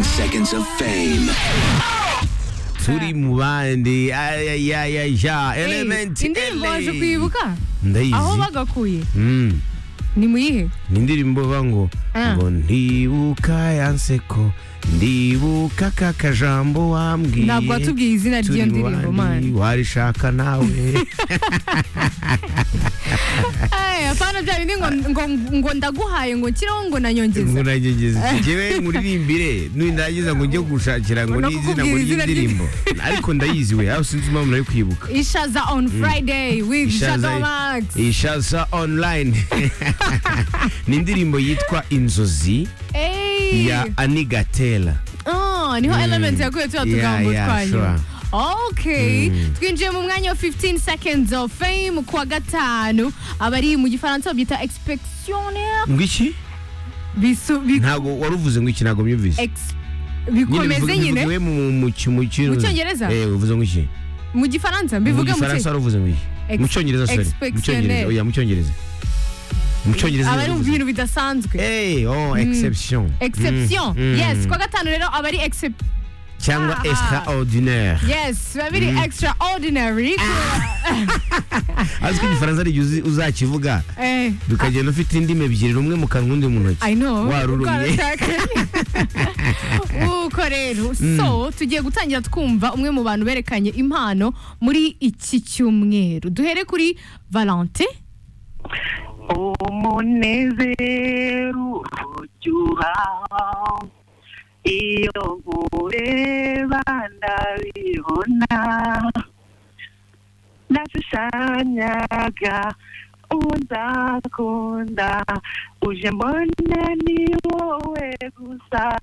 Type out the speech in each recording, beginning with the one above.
seconds of fame. Suri Mubandi, ay ay ay ay ya, Hey, Elementary. indirimbo waje kuyibuka Ndayizi. aho bagakuye Mm. ni muyihe ni indirimbo ivuga ngo Ah. ngo ndibuka yanseko ndibuka ka kajambo wambwiye ntabwo watubwiye izina ry'iyo turi ndirimbo bandi, mani warishaka nawe Eh, apana bya bindi ngo, ngo, ngo ndaguhaye ngo nshyiraho ngo nanyongeza nkunagegeze njyewe muririmbire nindagiza ngo njye gushakira ngo No n'izina ngo kukubwira izina ry'indirimbo ariko ndayizi we aho sinzi impamvu nari kwibuka ishaza on friday with shadow max ishaza online ni indirimbo yitwa inzozi Hey. ya anigatela Oh, niho element yaguye tuya Yeah, tugambo yeah, twanyu sure. okay twinjiye mu mwanya wa 15 seconds of fame ku wa gatanu abari mu gifaransa babyita expectionnaire ngo iki bisu bi- ntabwo wari uvuze ngo iki ntabwo myumvise ex- Nyine bivuge- bikomeze nyine bivugiwe mu- mu ki- mu ki- Mu Cyongereza? Eh, uvuze ngo iki mu gifaransa mu mbivuge mu gifaransa wari uvuze ngo iki Ex- mu cyongereza sorry mu cyongereza exceptionnel. oya mu cyongereza mu cyongereza abari mu uvuze. bintu bidasanzwe Eh, oh exception exception Mm, mm. yes ku wa gatanu rero abari excep- cyangwa Ah. extraordinaire yes babiri extraordinary ariko igifaransa ari igihe uzi- uzakivuga eh bikagenda ufite indimi ebyiri rumwe mu kanwa undi mu ntoki I know. warurumye Uko rero so tugiye gutangira twumva umwe mu bantu berekanye impano muri iki cyumweru duhere kuri Valentin umunezero uryoha iyo nkureba ndabibona nashushanyaga uwo nzakunda uje mbona ni wowe gusa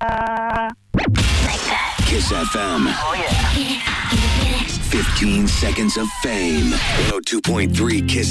Kiss FM. Oh, yeah. 15 seconds of fame. 102.3 Kiss